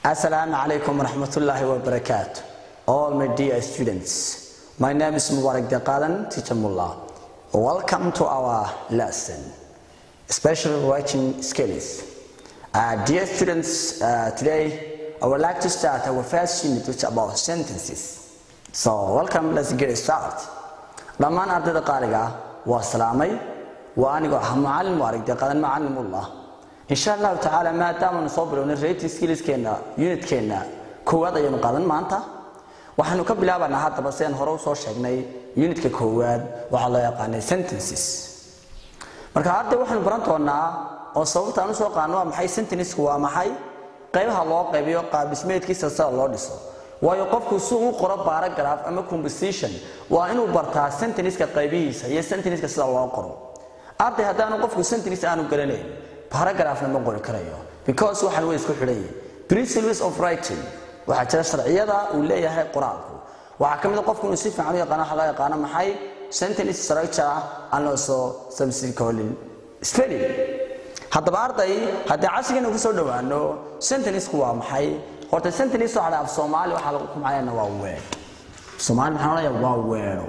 Assalamu alaikum warahmatullahi wabarakatuh. All my dear students, my name is Mubarak Daqalan, teacher Mullah. Welcome to our lesson, special writing skills. Uh, dear students, uh, today I would like to start our first unit which is about sentences. So welcome, let's get started. dhammaan ardayda qaaliga ah waa salaamay waa anigoo ah macalin mubarak daqadan macalimullah insha allahu tacaala maadaamanu soo bilownay rating skillskeena unitkeenna koowaad ayaynu qaadan maanta waxaanu ka bilaabanaa haddaba sidaan hore usoo sheegnay unitka koowaad waxaa loo yaqaanay sentences marka arday waxaanu baran doonaa oo sababta aan usoo qaano waa maxay sentencesku waa maxay qaybaha loo qaybiyo qaabdhismeedkiisa sida loo dhiso waayo qofku si uu qoro paragraph ama composition waa inuu bartaa sentenceska qaybihiisa iyo sentenceska sida loo qoro arday haddaanu qofku sentence aanu garanayn paragraphna ma qori karayo because waxaan way isku xidhan yihiin principles of writing waxaa jira sharciyada uu leeyahay qoraalku waxaa ka mid a qofku inuu si fiican u yaqaano waxa loo yaqaano maxay sentence structure and also subsequent spelling haddaba arday haddii casrigeena ku soo dhowaano sentencesku waa maxay horta sentence waxa la af Soomaali waxa lagu kumcayna waa word Soomaali maxaa la yiraahdaa waa word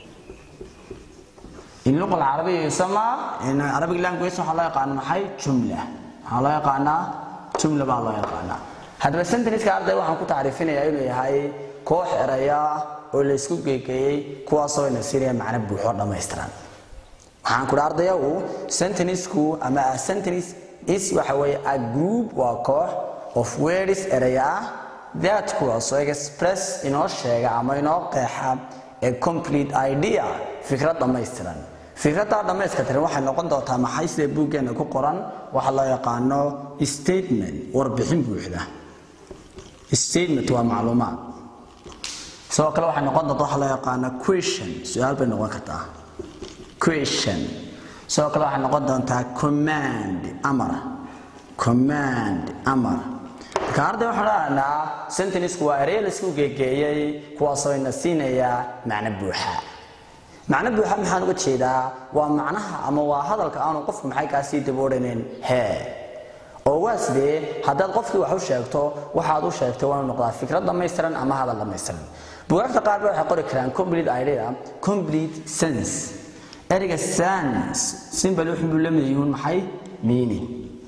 in luqada carabiga yusama in arabic language waxa la yaqaan maxay jumla waxa la yaqaana jumla baa la yaqaana hadaba sentence ka arday waxaan ku taariifinayaa inuu yahay koox eraya oo la isku geeyay kuwaas oo ina siinaya macna buuxo dhameystiran waxaan ku ardayagu sentence-ku ama a sentence is waxa weeye a group waa koox of words eraya that kuwaasoo express inoo sheega ama inoo qeexa a complete idea fikrad dhammaystiran fikraddaa dhammayskatiran waxay noqon doontaa maxay sida buuggeena ku qoran waxa loo yaqaano statement warbixin buuxda statement waa macluumaad sidoo kale waxay noqon doontaa waxa loo yaqaano question su-aal bay noqon kartaa question sidoo kale waxay noqon doontaa command amar command amar marka arday waxaan dhahnaa sentencesku waa erey la isku geegeeyey kuwaasoo ina siinaya macno buuxa macno buuxa maxaan uga jeedaa waa macnaha ama waa hadalka aanu qofku maxay kaa sii daboodhanin hee oo waa sidee haddaad qofkii wax u sheegto waxaad u sheegtay waa inuu noqdaa fikrad dhammaystiran ama hadal dhammaystiran buugaagta qaar ba waxay qori karaan complete idea complete sense ereyga sense simbal wuxuu buu la mid yihiin maxay meaning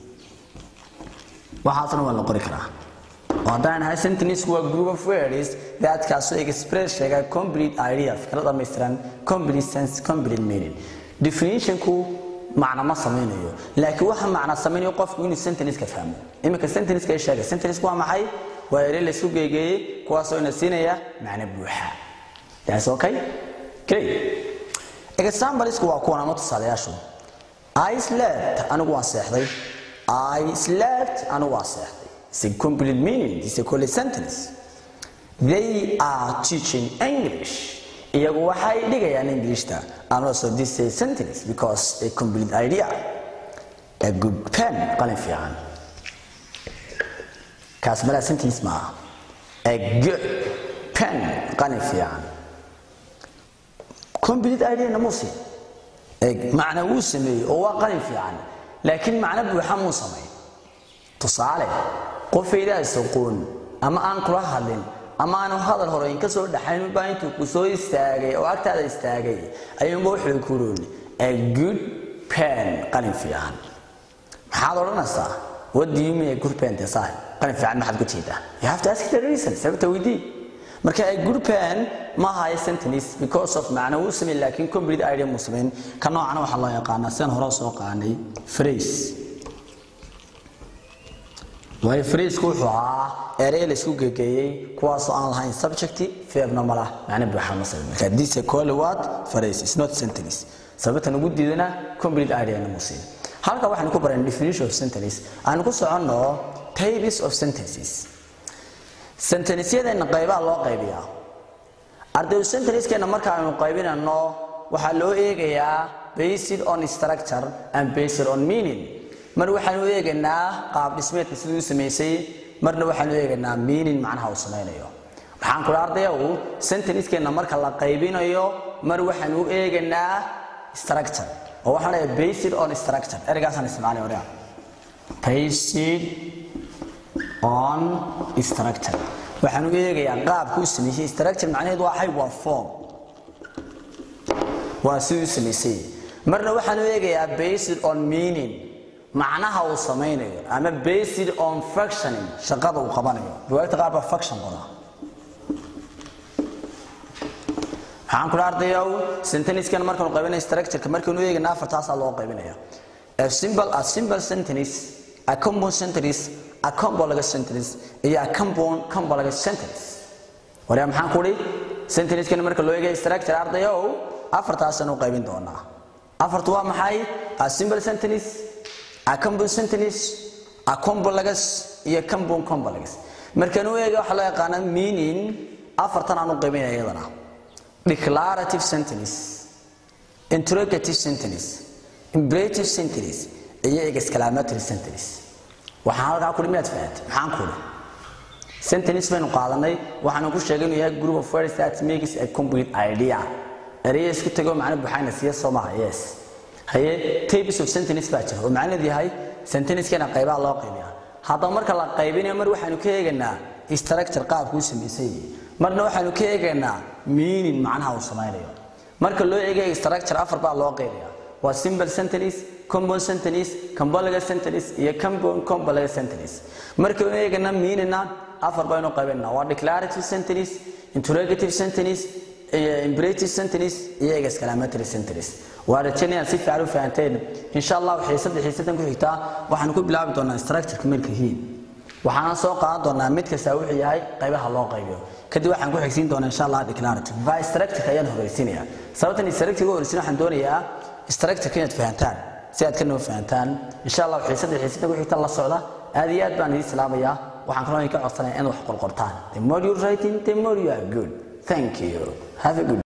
waxaasna waa la qori karaa haddaan ahay sentence waa group of words that kaasoo express sheega complete idea fikrad dhammaystiran complete sense complete meaning definitionku macna ma samaynayo laakiin waxa macna samaynayo qofku inuu sentence-ka fahmo iminka sentence-ka ay sheegay sentence-ku waa maxay waa erey la isku geegeeyey kuwaasoo ina siinaya macno buuxa that's okay great examplesku waa kuwan ama tusaalayaashu I slept anigu waan seexday I slept anigu waan seexday It's a complete meaning. It's a complete sentence. They are teaching English. iyagu waxay dhigayaan Englishta and also this is a sentence because a complete idea. A good pen qalin fiican. kaas mala sentence ma A good pen qalin fiican. Complete idea na muusi. macna wuu sameeyey oo waa qalin fiican laakiin macna buuxa muu sameey tusaale qofaydaa isaqoon ama aan kula hadlin ama aanu hadal horeyn ka soo dhaxayn baa intuu ku soo istaagay oo agtaada istaagay ayuunba wuxuu ku rooni a good pen qalin fiican maxaad odhanaysaa what do you mean a good pen design qalin fiican maxaad ku jeedaa you have to ask the reason sababta weydii marka a good pen ma ahayo sentence because of macna wuu sameyn laakiin complete idea muu sameyn ka noocana waxaa loo yaqaanaa sidaan hore soo qaanay phrase waayo friisku wuxuu ahaa erey la isku gegeeyey kuwaasoo aan lahayn subject verbna ma lah macna buuxa ma sabin marka this is called what phrase is not sentence sababtan ugu diidana complete idea na muusin halka waxaan ku baran definition of sentence aan ku soconno types of sentences sentenceyadeena qaybaha loo qaybiyaa ardaydu sentencekeena marka aynu qaybinano waxaa loo eegayaa based on structure and based on meaning mar waxaanu eegaynaa qaab dhismeedka siduu u samaysay marna waxaanu eegaynaa meaning macnaha uu samaynayo waxaan kula ardayagu sentencekeenna marka la qaybinayo mar waxaanu u eegaynaa structure oo waxaan leeyahay based on structure ereygaasaan isticmaalay oraa based on structure waxaan u eegayaa qaabku u sameeyey structure macnaheedu waa xay waa form waa siduu samaysay marna waxaan u eegayaa based on meaning macnaha uu samaynayo ama based on functioning shaqada uu qabanayo buwaagta qaar baa function qodaa waxaan kula ardayow senteniskan markaanu qaybinay structureka markaanu eegana afartaasaa loo qaybinaya a simple a simple sentence a compound sentence a complex sentence iyo a compound complex sentence waryaa maxaan ku idhi senteniskan marka loo eegaya structure ardayow afartaasaan u qaybin doonaa afartu waa maxay a simple sentence a compound sentence a complex iyo compound complex markaan u eega waxaa loo yaqaana meaning afartan aan u qaybinaya iyadana declarative sentence interrogative sentence imperative sentence iyo exclamatory sentence waxaan halkaa kudhi miyaad fahamtay maxaan kudhi sentence baynu qaadanay waxaanu ku sheegay inuu yahay group of words that makes a complete idea eraya isku tego macno buxayna siya soo maha yes haye types of sentence baa jira oo macnaheedu yahay sentencekana qaybaha loo qaybiyaa haddaba marka la qaybinayo mar waxaanu ka eegaynaa structure qaabku u samaysay marna waxaanu ka eegaynaa meaning macnaha uu samaynayo marka loo eegayo structure afar baa loo qaybiyaa waa simple sentence compound sentence complex sentence iyo compound complex sentence markaynu eegana meaningna afar baynu qaybinaa waa declarative sentence interrogative sentence imperative sentence iyo exclamatory sentence waa rajaynayaan si fiican u fahanteen insha allah waxay saddex iyo saddan ku xigtaa waxaanu ku bilaabi doonaa structureka marka hiin waxaana soo qaadan doonaa mid kasta wuxuu yahay qaybaha loo qaybiyo kadib waxaan ku xigsiin doonaa insha allah declarative by structure ayaan horeysiinaya sababtan structure ugu horeysiin waxaan doonayaa structure inaad fahantaan si aad ka noo fahantaan insha allah waxay saddex iyo saddan ku xigta la socda aad iyo aad baan idin salaamayaa waxaan kaloo idinka codsanayaa in wax qorqortaan the more you writing the more you are good thank you have a good